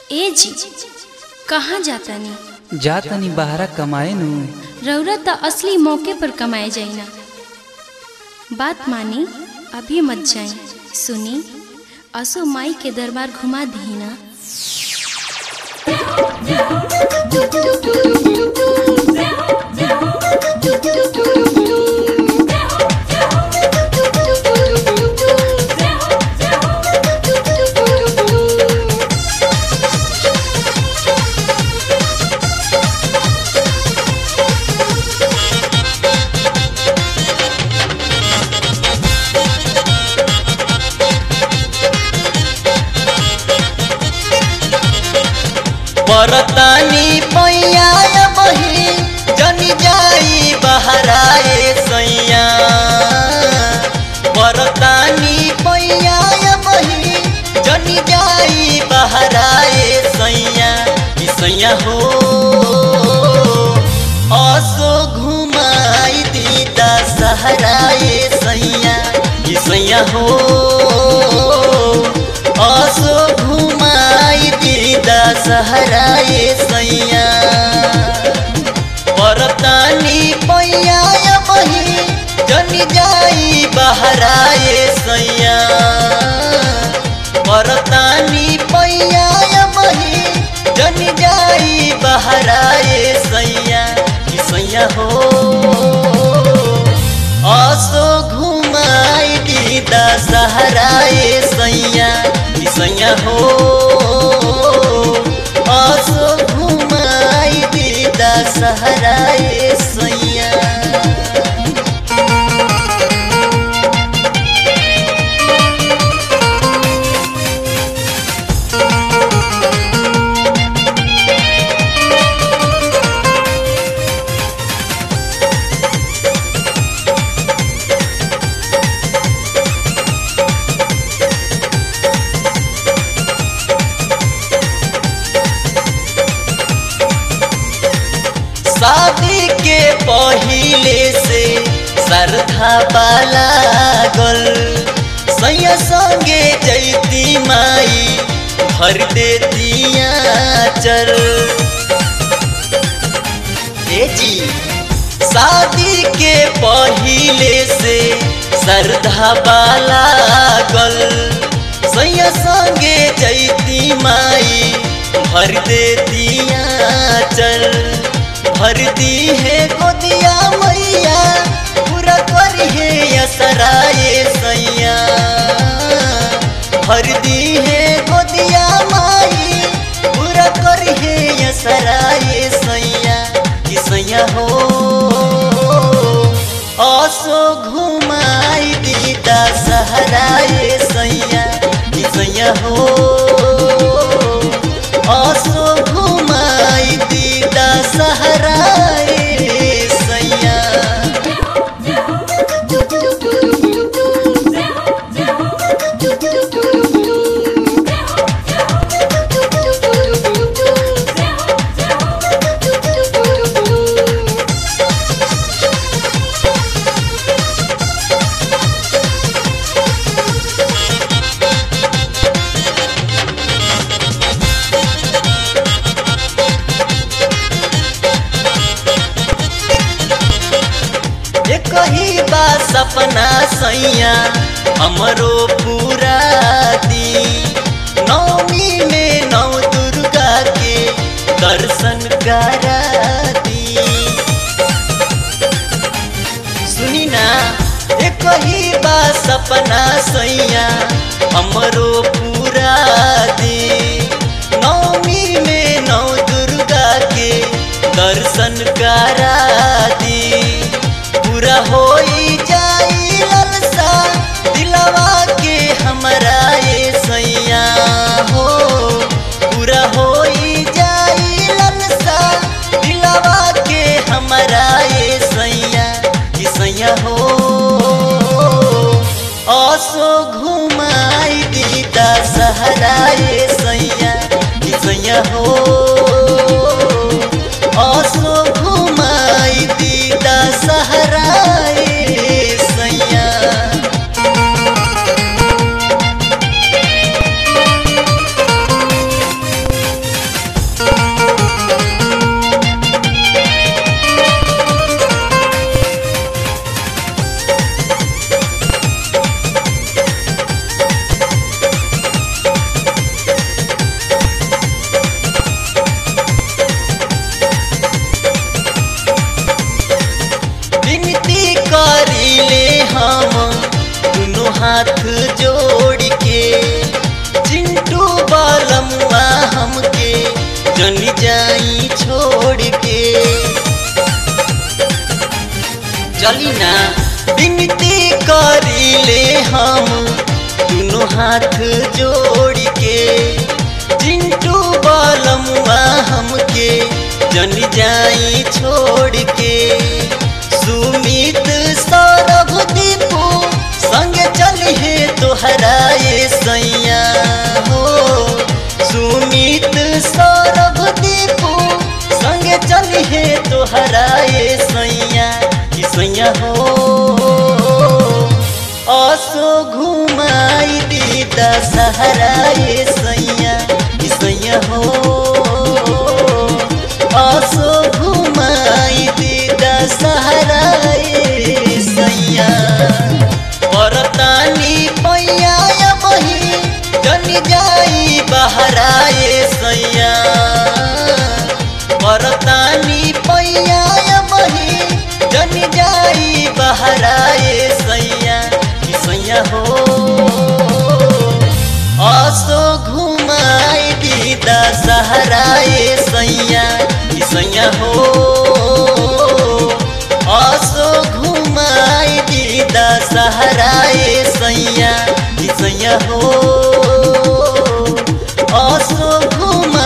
ए जी कहाँ जातानी जा तनी बहरा कमाए नु रौरा त असली मौके पर कमाए जाइना बात मानी अभी मत जाई सुनी असो माई के दरबार घुमा दीना परतानी पैया बही जनी जाई बहराए सैया परतानी पैया बही जनी जाई बहराए सैया कि सैया हो असो घुमाई दीदा सहराए सैया कि सैया हो असो घुमाई दीदा सहराए सैया परतानी पैया बही जनी जाई बहराए सैया परतानी पैया बही जनी जाई बहराए सैया कि सैया हो असो घुमाई दीदा सहराए सैया कि सैया हो असो घुमाई दीदा सहराए सैया शादी के पहिले से श्रद्धा बाला गल सैया संगे जैती माई भर देतिया चल ए जी शादी के पहिले से श्रद्धा बाला गल सैया संगे जैती माई भर देतिया चल भर दी है गोदिया मैया पूरा करी है असराए सैया भर दी है गोदिया माई पूरा करी है असराए सैया कि सैया हो असो घुमाई दीदा सहराए सैया कि सैया हो असो घुमाई दीदा सहराए सैया ये कही बा सपना सैया हमरो पूरा दी नौमी में नौ दुर्गा के दर्शन करा दी सुनी ना ये कही बा सपना सैया हमरो पूरा दी नौमी में नौ दुर्गा के दर्शन करा दी पूरा होई जाई ललसा दिलवा के हमरा ये सैया हो पूरा होई जाई ललसा दिलवा के हमरा ये सैया कि सैया हो असो घुमाई दीदा सहराए सैया कि सैया हो असो घुमाई दीदा सहराए सैया चली ना विनती करीले हम दोनों हाथ जोड़ के चिंटू बलमुआ हमके जन जाई छोड़ के सुमित सौरभ दीपू संग चली है तोहराए सैया हो सुमित सौरभ दीपू संग चली है तोहराए सैया कि सैया हो असो घुमाई दीदा सहराए सैया कि सैया हो असो घुमाई दीदा सहराए सैया परतानी पैया बही जन जाई बहराए सैया परतानी पैया बही जन जाई बहराए सैया कि सैया हो असो घुमाई दीदा सहराए सैया कि सैया हो असो घुमाई दीदा सहराए सैया कि सैया हो असो घुमा